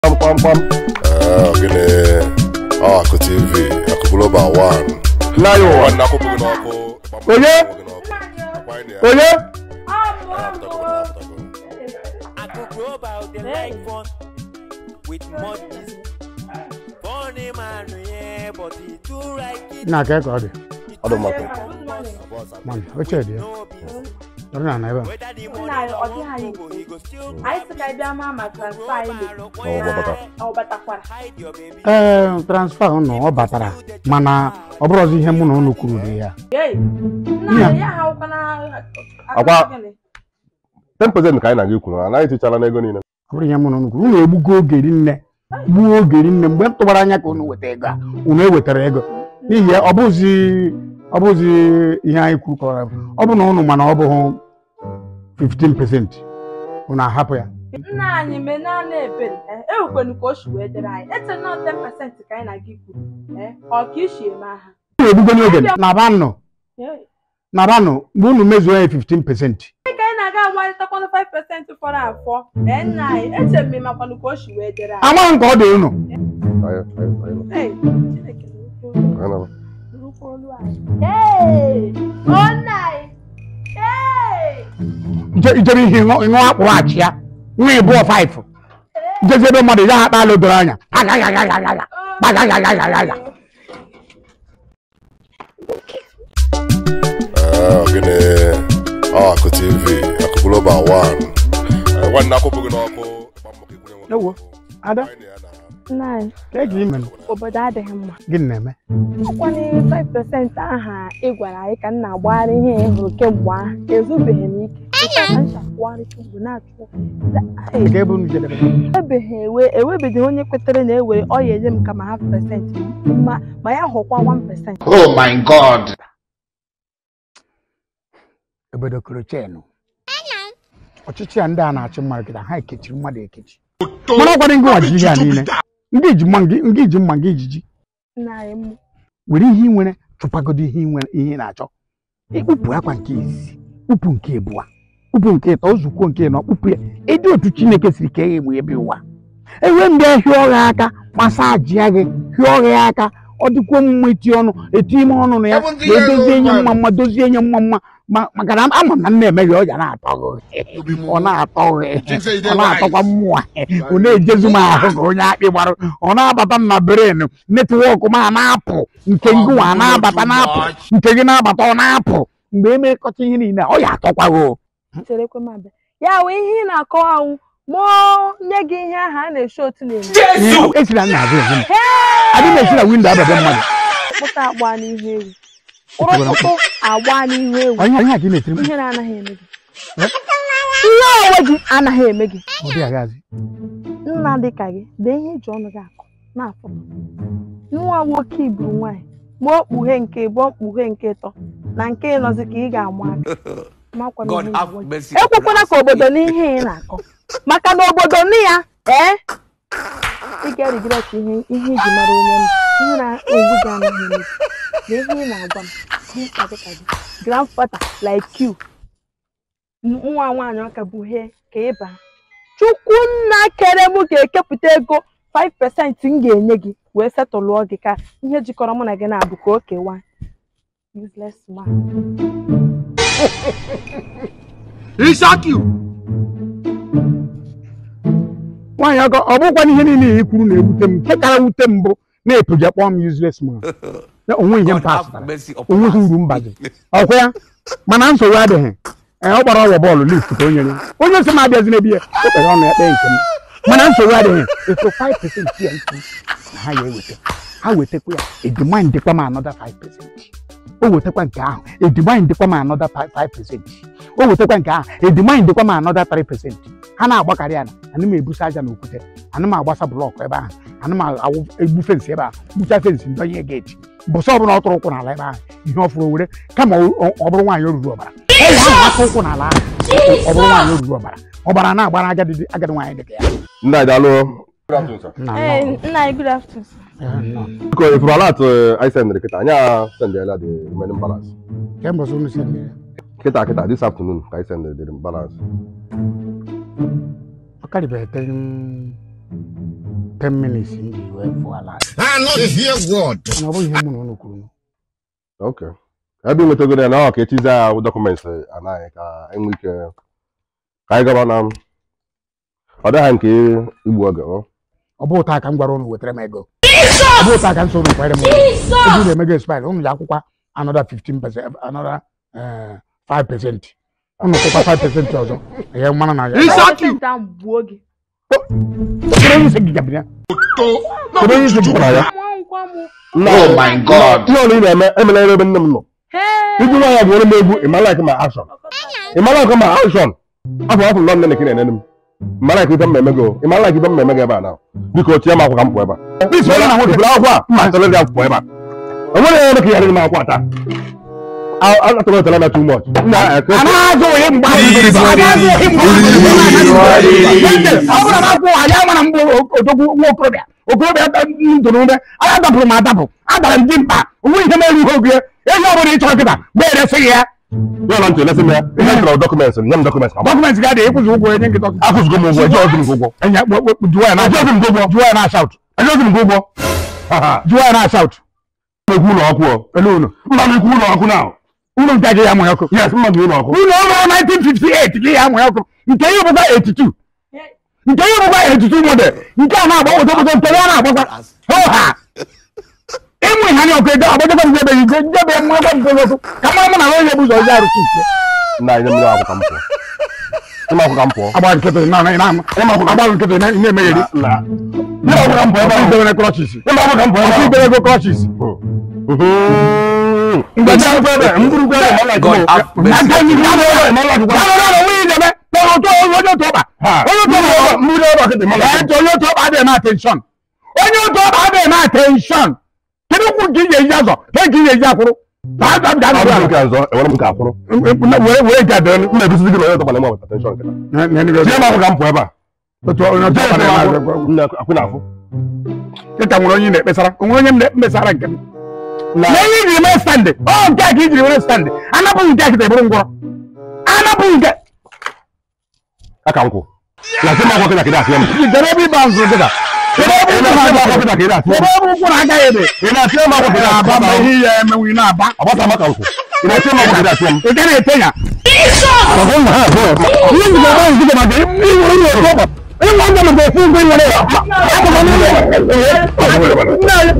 kpamkpam gịnị ọ akụ tv akụ global one Lion. nwanne akwụpụ gị n'ọkụ Onye? onye Aku global, they like fun with more gist. Funny man, yeah, but he too right. It na ka ka ọ dị ọ dị maka Man, oche dị ya no business. nọrọ na ebe a Whether the money Nna, ọ don't dịghị anyị go, he go still anyị sị ka anyị bịa maa ma transfa anyị mere ọ gbabata ọ batakwara hide your baby. ee transfa ụnụ ọ batara mana ọ bụrụzi ihe mụ na ụnụ kwuru dị ya Yei, nna ya ha ụkwana Akwa- 10% ka anyị na-aga ikwu anaghị etichara n'ego niile ọ bụrụ ihe mụ na ụnụ kwuru ụnụ egbugo oge rinne gbuo oge rinne mgbe m tụbara anya ka ụnụ weta ego a ụnụ ewetara ego n'ihi ya ọ bụzi ọ bụzi ihe anyị kwuru kọrọ ọ bụ na ụnụ mana ọ bụghị 15% ụnụ ahapụ ya nna anyị mee naanị ebere ewekwenu ka o si wee dere anyị ete nọ 10% ka anyị na-aga ikwu ee, ọ ka isi eme aha ụnụ egbugo n'oge na banụ Yei. na banụ mgbe ụnụ mezuo ya 15% ka anyị na-aga agbalịtakwanụ 5% fọrọ afọ ee nna anyị eche mme makwanụ ka o si wee dere anyị amaghị nke ọ dị ụnụ Anyị- anyị- anyị- Hey, Chineke anyị nọ. nụrụkwa olu anyị. Hey, o nna anyị Hey! Ije- ijere ihe ịṅụ ịṅụ akpụrụ achị ya nwa ịbụọ faịfụ jezi ebe mmadụ ya akpa ala doro anya agagagagagaga gbagagagagagaga Ee, gịnị ọ akụ tv akụ global one Ee, nwanne akwụpụ gị n'ọkụ Ewo, Ada. Nna anyị, ka e ji ime obodo adịghị mma gịnị na-eme ọkwanye 5% aha ị gwara anyị ka m na-agbagharị ihe ị hụrụ kemgbe ahụ ezubeghị m ike Ịka ka m shakwagharị kemgbe na-achụ ka ebe unu jedebe ebeghị ewe ewebeghị onye kwetere na ewere ọ ya enye m kama half percent ma ma ya hụkwa 1% Oh my God. obodo koro chenu ọchịchị a ndị a na-achị mmadụ kịta ha ekechiri mmadụ ekechi mana ọkwado ngị nwaji ihe a niile ndị iji mma ngị ngị iji mma ngị ijiji nna anyị m were ihe ị nwere chụpagodo ihe ị nwere ihe ị na-achọ ikpupu akwa nke izizi kpupu nke ịbụa kpupu nke ịtọ ozukwo nke ịnọ kpupu ya ịdị otu chineke siri kee ya egbe ebe ụwa enwe mgbe hịọ gị aka masa ajịa gị hịọ gị aka ọ dịkwuo mma eti ọnụ eti ime ọnụ na ya Seventy wee years dozie old nye man. mma mma dozie nye mma mma ma- maka na ama m na nna emeghị ọ ga na-atọ gị ọ na-atọ gị Think say you ọ dey na-atọkwa wise. mmụọ ọ na-ejezu m ahụ ka onye akpị gbara ọ na-abata m na beren netwọk m a na-apụ nke ngụwa a na-abata na-apụ nke gị na-abata ọ na-apụ mgbe emekọta ihe niile ọ ya atọkwa gị o. cherekwe m abịa ya wee ihe ị na-akọwa anwụ mụọ nye gị ihe ahụ a na-eshi otu na-eme Ihe- esila nna azụ ehu m adị m esi na windo ababe mmadụ kpụta agba n'ihu ewu ụrụtụtụ agba n'ihu ewu onye onye a ka ị na-etiri m ihe na-anaghị eme gị ihe onwe gị anaghị eme gị ọ dị agazi nna dị ka gị dee ihe eji ọnụ gị akọ na-afọ nwa nwoke iburu nwaanyị ma okpughe nke ịbụọ mkpughe nke ịtọ na nke ịnọzi ka ị ga-amụ aka makwa na God ihe have igbo. mercy. ekwekwala ka obodo n'ihe ị na-akọ maka na obodo nị ya ee ị ga-erigret ihe ihe iji mara onye m ihe na-egbu gị anaghị eme gị na ihe ị na-agwa m dịka dịka gị grandfather like you nwa nwaanyị ọka bụ he ka ịba chukwunna kere m ga-ekepụta ego 5% m ga-enye gị wee setụlụọ gị ka ihe jikọrọ mụ na gị na-abụ ka o kewa useless man nwaanyị ọkọ ọ bụkwa ihe niile i kwuru na-ewute m nke kara wute m bụ na-epuja kpọọ m useless man Na onwe ihe God mpa have asụtara mercy upon onweghị us. uru mba gị ọkwa ya mana nsogbu adịghị ee ọ gbara ọgwọ bọọlụ lift ka o nyere onye sị m abịazi n'ebi ya o kpere ọnụ ya kpee nke m mana nsogbu adịghị eto 5% ya ntị na ha ya eweta ha wetakwa ya edimandịkwa m anọda 5% o wetakwa nke ahụ edimandịkwa m anọda 5% o wetakwa nke ahụ edimandịkwa m anọda 3% ha na-agbakarị ya na ana m ebusa aja na okwute ana m agbasa blọkụ ebe ahụ ana m awụ egbu fensị ebe ahụ gbucha fensị ndọnye geeti bụsọ ọbụla ọ tụrụ ụkwụ n'ala ebe ahụ ihe ọ fụrụ were kama ọ ọ bụrụ nwaanyị o ruru ọbara ọ ya ahụ aka ụkwụ n'ala ahụ ọ bụrụ nwaanyị o ruru ọbara ọbara na-agbara agadi agadi nwaanyị dịka ya ndị a daalụ Nna, Ee, nọ. nna anyị good afternoon Ee, nọ. biko ifuru ala atụ anyị sendịrị kịta anyị a sendịela the remaining balance kemgbe ọzọ unu si eme ya kịta kịta this afternoon ka anyị sendịrị the balance ọ karịbeghị 10 10 minutes m ji wee fụọ ala I know the hear word. mana ọ bụghị ihe mụ na ụlọ kwuru ok ebe nwetagoro ya na ọ ka etizi ya dọkụmentị anaghị ka enwe ike ka anyị gaba na ọ dịghị nke igbu oge ọ ọ bụ ụta ka m gwara ụnụ wetara m ego ọ bụ ụta ka m so ụnụ kwere m ego ego na-emego expire ụnụ ji akwụkwa another 15 percent another eh, 5 percent ụnụ kwụkwa 5 percent ọzọ ya mara na ya Dọkịta ahụ gbuo gị. kedu onye isi gị gabiri ya kedu onye isi gị gwara ya Nwa nkwa mụ. oh my god ihe ọrụ ị na-eme emela ebe nne m nọ Hee. iji nwa ya gwere m egwu ịmalak ma akshọn ịmalak ma akshọn afọ afọ nọ nne na ekiri enene m ịmalak ibe m na-eme gị o ịmalak ibe m na-eme gị ebe a na biko tie m akwụkwọ ka m pụọ ebe a bisi onye na-ahụ dịbụrụ akwụkwọ a mma ntọrọ dị akwụkwọ ebe a enwere ya eme ka ya dị m akwụkwọ ata atọrọ otara na too much nna eke a na-azụ onye mgbe ahụ biri bụ a na-azụ onye mgbe ahụ ọ bụrụ na akwụ anyị amara mgbe odogwu nwa okorobịa okorobịa ndụrụ ume anya dapụrụ m adapụ adara m dị mkpa onwe ihe mere ihe oge ehi ọ bụla ị chọrọ kịta mgbe eresịghị ya ya na ntị elesi m ya ihe chọrọ dọkụmentị nye m dọkụmentị ka dọkụmentị ga-adị ịkwụzi ụgwọ enye gị dọkụmentị akwụzigo m ụgwọ eji ọzụ m gị ụgwọ enye jụọ ya na Ajọghị m gị ụgwọ jụọ ya na ashaut eji m gị ụgwọ jụọ ya na ashaut ekwu ụlọ ọkụ ọ ele unu mma m ikwu ụlọ ọkụ na unu nke gị ya amụ ya ọkụ yes mma gị ụlọ ọkụ ụlọ ọrụ 1958 gị ya amụ ya ọkụ nke ihe bụkwa 82 nke ihe bụkwa 82 model nke a na-agba ụtọpụtọ nke ya na-agbakwa ha ịmụ ihe anya ọkụ ego agbajọkwa m ebe igwe njebe mmụ ebe mpe ọkụ ka mara mụ na onye bụ ụzọ ọjọọ arụsị nke nna anyị mmiri akwụ ka m pụọ ịma akwụ ka m pụọ agba nkịtị na na na agba nkịtị na na-emegheri na ịma akwụ ka m pụọ ebe ahụ idewere crọchis ịma akwụ ka m pụọ ebe ọsị ahụ idere ego crọchis mgbe ndị akwụkwọ ebe mburukwa ebe ma like God have na mercy. nke anyị ga ebe ma like ya nọ n'ụlọ nwunye idebe kpọrọ ụtọ onye otu ọkpa onye otu ọkpa mmiri ebe ọkịtị ma like Ẹ onye otu ọkpa adịghị na atenshọn onye otu ọkpa adịghị na atenshọn kedu ukwu nke ị ga-eji azọ ke nke ị ga-eji akwụrụ Daa, daa, daa, ọ daa, bụ nke ọzọ enwere m nke akwụrụ daa. were were nke adịrị m na-egosi gị na onye ọtọkpa na-enwe ọbata tenshọn nkịta tie m akwụ ka m pụọ ebe a otu onye otu ọkpa tie m na-eme akwụ nne akwụ na afụ dịka nwere onye ị na-ekpesara onwere onye m na-ekpesara nke m na ihe ijiri mee standị ọ nke a ka ijiri were standị anapụghị nke a kịta ebụrụ ngwọrọ anapụghị nke aka nkwụ na tie m akwụ kịta kịta atịa m jidere ebe ịba nzụ dịka jidere ebe ị ụkwụ na-atịa m na-aga akwụ kịta kịta atịa jidere m ebe ụkwụ na-agaghị ebe ị na-atịa m akwụ kịta aba atịa ma m ihe ya emenwu ị na-aba agbata m aka nkwụ ị na-atịa m akwụ kịta atịa m ị gaghị ete ya ihe njikọ ebe ahụ njikọ maka iwu onye otu ọkpa ịnwa ndị maka ofu ụgwọ nwere akụkọ n'ụlọ nna ya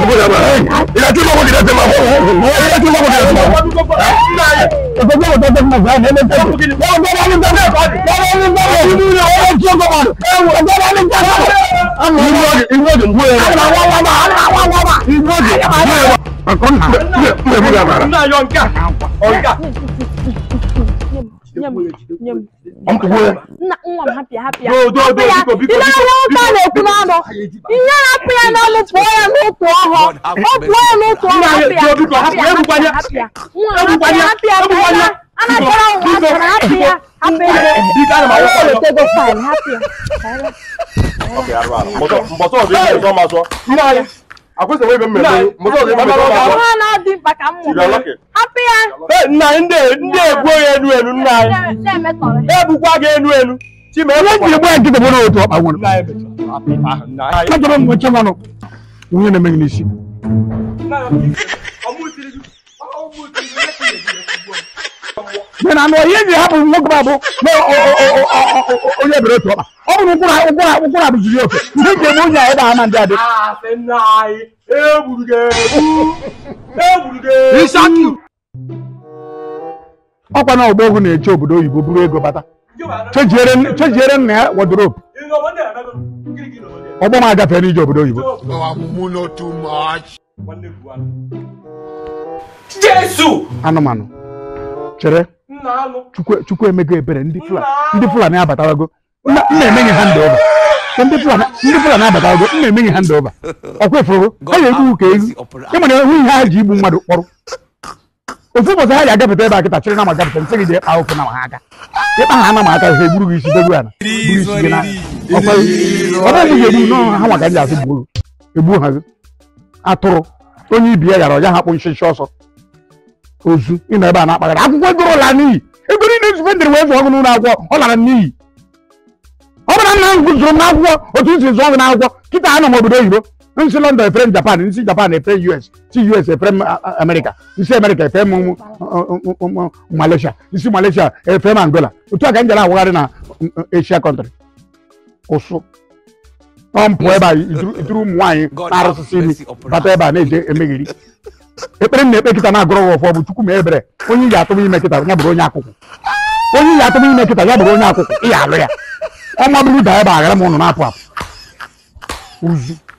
Nye m, nye m. Nye Nna nwa m hapịa hapịa. Do, do, do, Hapụ ya. biko, biko, Ị na-anya ụta biko, na-ekwu n'ọnụ. Ihe na-apụ ya n'ọnụ pụọ ya n'ụtụ ọhọ. Ọ pụọ ya n'ụtụ ọhọ Nna ya, hapịa. do, biko, hapụ, Hapịa, ebukwanye. hapịa, Nwa m Ebukwanye, hapịa hapịa ebukwanye. hapịa. Anachara ụwa Biko, asara hapịa. Hapịa. Biko, ana m ayọ Ọ ayọ. wetego faịlụ hapịa. mbọsọ ọzọ ihe ọzọ ma sọ nna anyị akwụsịghị ebe mmemme mbọsọ ọzọ ihe ọzọ ma sọ Ọha na-adị mkpa ka m mụrụ. You're lucky. Hapịa. nna ndị ndị egbuo ya enu enu nna anyị Na-emetọrọ. egbukwa gị enu enu chima Onye jiri gba nkịtị bụ n'otu ọkpa nwere nna anyị mechara hapụ ife ahụ, nna anyị. achọrọ m nche mmanụ onye na-emeghị n'isi dị na anụ ihe ji hapụ nwoke m abụ na o- o- o- o- o- o- onye ebere otu ọkpa ọ bụrụ ụkwụrụ ụkwụrụ ụkwụrụ abụziri oke ndị ji eme onye a ebe a na ndị adị Asị nna anyị egburu gị egbu egburu gị egbu ọkwa na ọgba ogu na-eche obodo oyibo buru ego bata chejiere chejiere nna ya wodrobu ọgbọ m agafee n'ije obodo oyibo Amuno too much. Jesu anụmanụ chere nna anụ chukwu chukwu emego ebere ndị fulani ndị fulani abatawago nna nna emenye ha ndị ọba ndị fulani ndị fulani abatawago nna emenye ha ndị ọba ọkwa efuru ha ga-egbu ka egwu ịmana ehu ihe ha ji igbu mmadụ kpọrọ ofu ụbọchị ha ga-agafeta ebe a kịta chịrị na ma gafeta nsị gị jee kpaa ofu na ma ha aka ịkpa ha na ma aka ha egburu gị isi degbu ana buru isi gị na ọkwa ọ bụrụ ga egbu nọọ ha maka ndị asị gburu egbu ha gị atụrụ onye ibi ya yara ọja ha kpụ nshịnshị ọsọ ozu ịnọ ebe a na-akpagara akwụkwọ ego la n'iyi ego niile nzufe ndịrị wee zụọ ọgụ n'ụlọ akwụkwọ ọ lara n'iyi ọ bụrụ na nna m gụzụrụ m n'akwụkwọ otu m si zụọ gị n'akwụkwọ kịta anọ m obodo oyibo nsi london efere m japan nsi japan efere us si us efere m a- a- america nsi america efere m m- m- m- m- malaysia nsi malaysia efere m angola otu a ka m jere awagharị na m- m- asia country ụsụ ọ mpụ ebe a ituru ituru ụmụ nwaanyị na-arụsịsị imi bata ebe a na-eje emegheri ekpere m na-ekpe kịta na-agụrụ gị ọfọ bụ chukwu ma ebere onye iyi atụm ime kịta ya bụrụ onye akwụkwọ onye iyi atụm ime kịta ya bụrụ onye akwụkwọ ị ya alụ ya ọma bụrụ daa ebe a ghara m ụnụ na-apụ apụ uzu